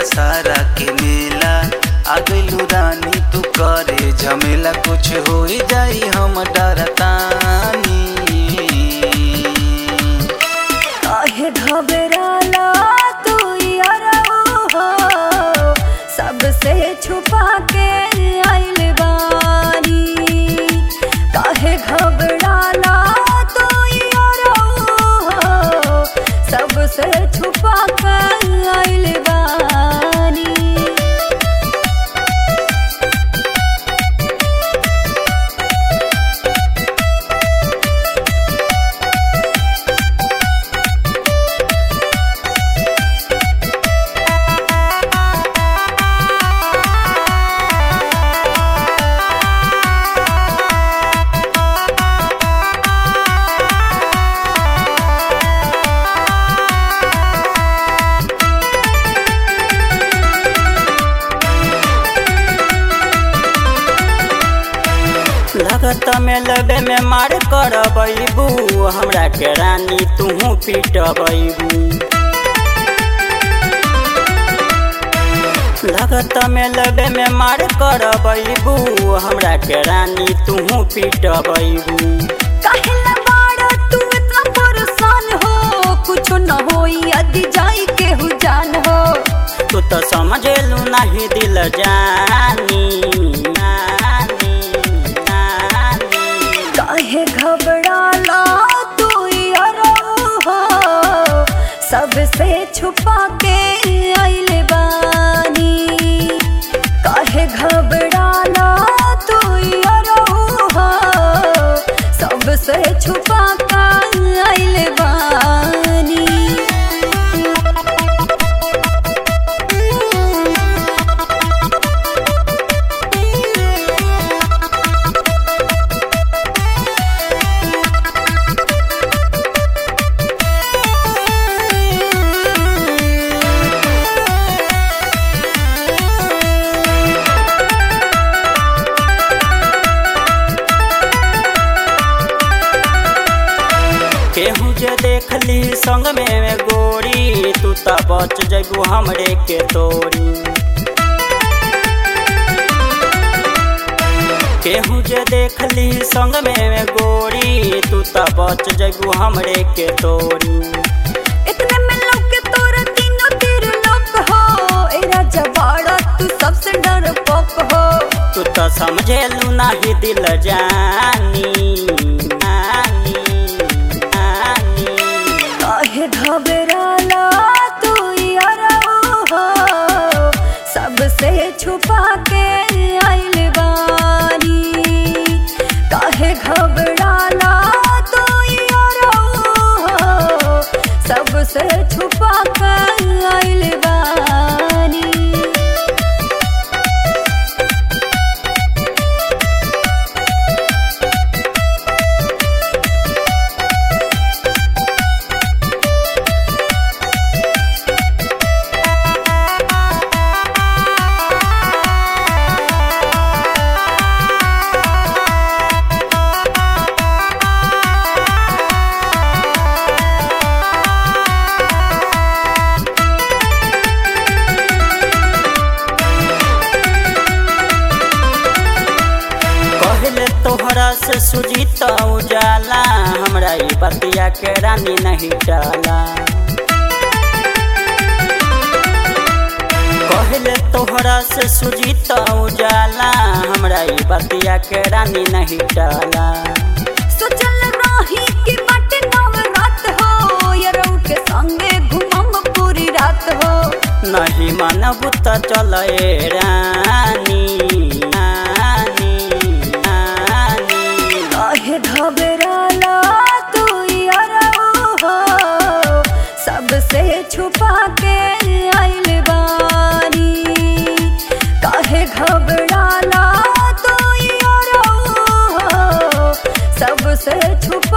दशहरा के मेला आ गइलू रानी तू करे झमेला कुछ हो जाई हम डरतानी काहे घबराला तू यारो हो सबसे छुपा के आइल बानी काहे घबराला तू यारो हो सबसे छुपा के आइल बानी लगत में लबे में मार कर बैबू हमरा के रानी तूहू पीट बैबू लगत में लबे में मार कर बैबू हमरा के रानी तूहू पीट बैबू काहेला बाड़ा तू इतना परेशान हो कुछ न होई यदि जाई केहू जान हो तू तो समझेलू नहीं दिल जानी नानी, नानी। काहे घबराला तू यारो हो सबसे छुपा के आइल बानी काहे घबराला तू यारो हो सबसे छुपा के आइल बानी केहू जे देख ली संग में में गोरी तू तो बच जगू हमरे के तोरी केहू जे देख ली संग में में गोरी तू तो बच जगू हमरे के तोरी इतने में लोग के तोरा तीनों तीर लोक हो ए राजा बाड़ा तू सबसे डर पोक हो तू तो समझेलू नहीं दिल जानी नानी, नानी। काहे घबराला तू यारो हो सबसे छुपा के आइल बानी काहे घबराला तू यारो हो सबसे छुपा के आइल बानी कहले तोहरा से सुजीत उजाला हमरा ई बतिया के रानी नहीं डाला कहले तोहरा से सुजीत उजाला हमरा ई बतिया के रानी नहीं डाला सोचल रही कि बाटे नवरात हो यरौ के संगे घुमम पूरी रात हो नहीं मानब त चल ए रानी नानी, नानी। काहे घबराला तू यारो हो सबसे छुपा के आइल बानी काहे घबराला तू यारो हो सबसे छुपा